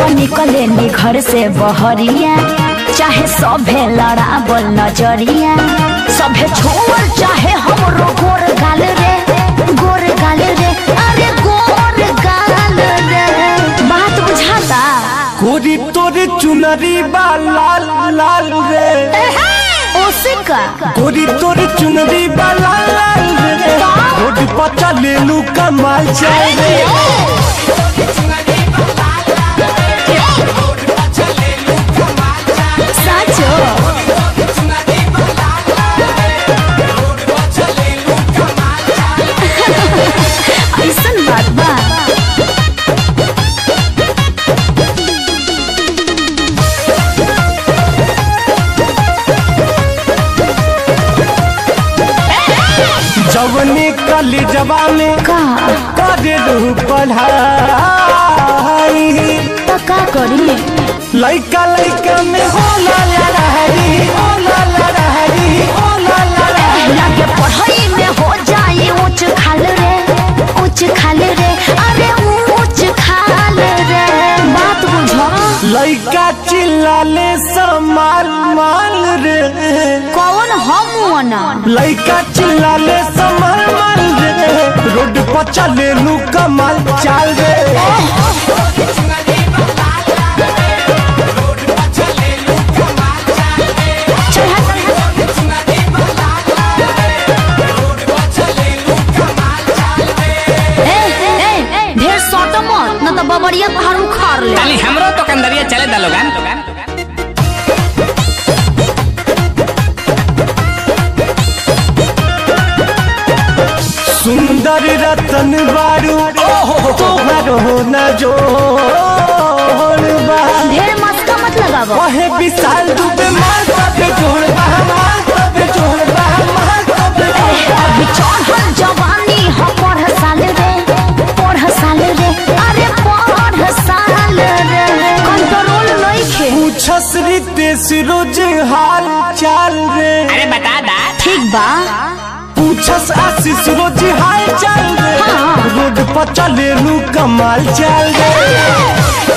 निकले नी घर से बहरिया चाहे सभे लड़ावल नजरिया सभे छोड़ चाहे हमरो गोर गाल रे गोर गाल रे अरे गोर गाल रे बात बुझाता कोरी तोरे चुनरी बा लाल लाल रे ओसिका कोरी तोरे चुनरी बा लाल लाल रे रोड पर चले लू कमाल जाए रे साचो ऐसन बात बा जवनी कली जवा में का करे लू पढ़ाई तो का करी लइका लइका में होला लड़ाई होला लड़ाई होला लड़ाई लागे पढ़ाई में हो जाए ऊंच खाल रे ऊंच खाल रे अरे ऊंच खाल रे बात बुझो लइका चिल्लाले समाल माल रे कौन हम ना लइका चिल्लाले समाल माल रे रोड पर चले लू कमाल चाल रे ढेर सट मत न तो बबरिया पहाड़ उखाड़ ले ताली हमरो तो कंदरिया चले दा लोगन सुंदर रतन बारू तोहर हो न जोड़ बा ढेर मस्का मत लगावो वहे विशाल दुबे मार तबे जोड़ बा मार तबे जोड़ बा मार तबे अभी चढ़ल जवानी हो पढ़ साल रे पढ़ साल रे अरे पढ़ साल रे कंट्रोल नहीं खे पूछस रितेश रोज हाल चाल रे अरे बता दा ठीक बा पूछस आशीष रोज हाल चाल रे हाँ। रोड पर चले लू कमाल चाल रे